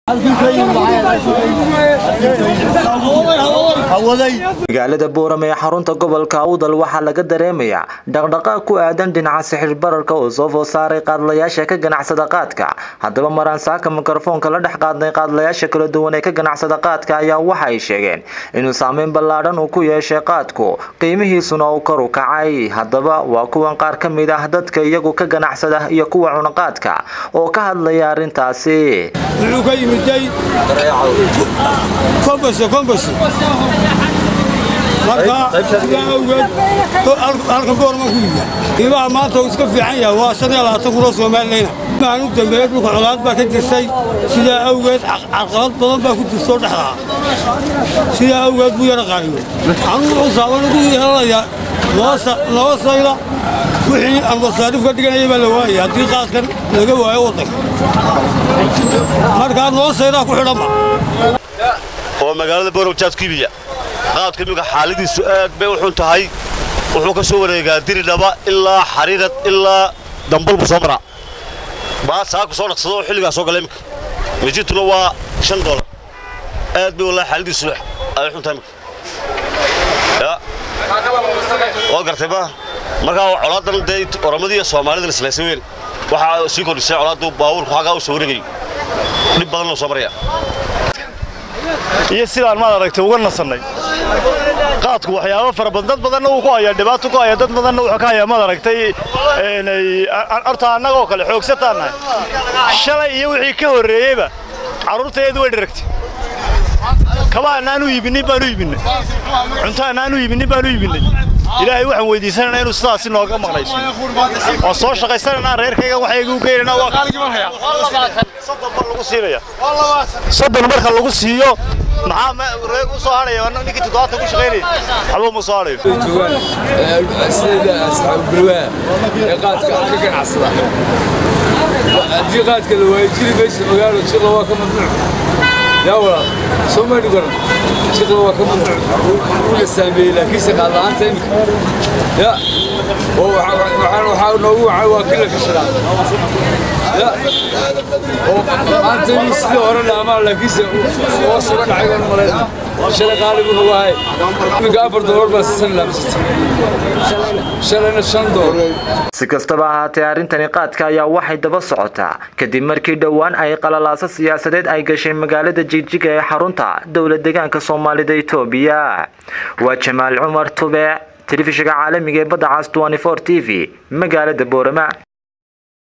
magaalada boorame ee xarunta gobolka awdal waxaa laga dareemayaa dhaqdhaqaaq ku aadan dhinaca sixir bararka oo soo food saaray qaadlayaasha ka ganacsada qaadka haddaba maraan saaka mikrofoonka la dhex qaadnay qaadlayaasha kala duwan ee ka ganacsada qaadka ayaa waxa ay sheegeen inuu saameyn ballaadhan uu ku yeeshay qaadku qiimihiisuna uu kor u kacay haddaba waa kuwan qaar ka mid ah dadka iyagu ka ganacsada iyo kuwa cunaqaadka oo ka hadlaya arrintaasi wuxuu ka yimiday kombos kombos marka sidaa awgeed halkan boorma ku yimid qiimaha maanta uu iska fiican yahay waa shan iyo labaatan kunoo soomaalileyna maan u dambeeyey dhulka colaad baa ka jirtay sidaa awgeed carqalad badan baa ku jirtoo dhexdaa sidaa awgeed buu yara qaaliyo anugu wuxuu saaban ugu yeelanayaa laba sayda wixii aan masaariif ka dhiganaya baa la waayay haddii qaadkan laga waayo waddanka markaa noo saydaa ku xidhanba oo magaalada boorogjaad ku ibiya qaadka iminka xaaladiisu aad bay u xun tahay wuxuu ka soo wareegaa diridhaba ilaa xariirad ilaa dambal buu soo maraa baa saaku soo dhaqsado oo xilligaa soo gala iminka mijituna waa shan doolar aad bay wallahi xaaladiisu ay xun tahay iminka waa gartay ma markaa colaadan dee oramadii iyo soomaalida islaysa weyn waxaa sii kordhisay colaaddu baabuurku xagaa u soo wareegayo dhib badan loo soo maraya iyo sidaan maad aragtay uga nasannay qaadku waxyaabo fara badan dad badanna wuu ku hayaa dhibaato ku haya dad badanna wuxuu ka hayaa maad aragtay horta annagoo kale xoogsataan nahay shalay iyo wixii ka horreeyeyba carruurtaeedu way dheragtay kaba annaan u iibinnin baan u iibinnay cunto annaan u iibinnin baan u iibinnay ilaahay waxaan weydiisananaa inuu sidaasi nooga maqnayso waan soo shaqaysananaa reerkayga waxayga u geynanaa waa soddon mar lagu siinaya soddon marka lagu siiyo maxaa reeg u soo hadhaya ninkii toddobaatan ku shaqaynaya waxba ma soo hadhayo joogaan sida asxaabulwaa ee qaadka ka ganacsada haddii qaadka la waayo jiri maysa magaalo jiqla waa ka mamnuuc yaa walaal soo maydhi garan jiqla waa ka mamnuuc wuu la saameeyey laakiinse qaad la'aanta imika ya oo waxaa noogu wacay waa kila kashadaa ya oo maanta inuu sidii hore dhaamaa laakiinse hoos uga dhacay baan malayna shalay qaalibu nagu ahay iminka afar doolar baa sisan laamsatay shalayna shan doolar si kastaba ahaatee arrintani qaadka ayaa waxay daba socotaa kadib markii dhowaan ay qalalaaso siyaasadeed ay gashay magaalada jigjiga ee xarunta dowlad deegaanka soomaalida etoobiya waa jamaal cumar tube telefishinka caalamiga ee badda cas t v magaalada boorama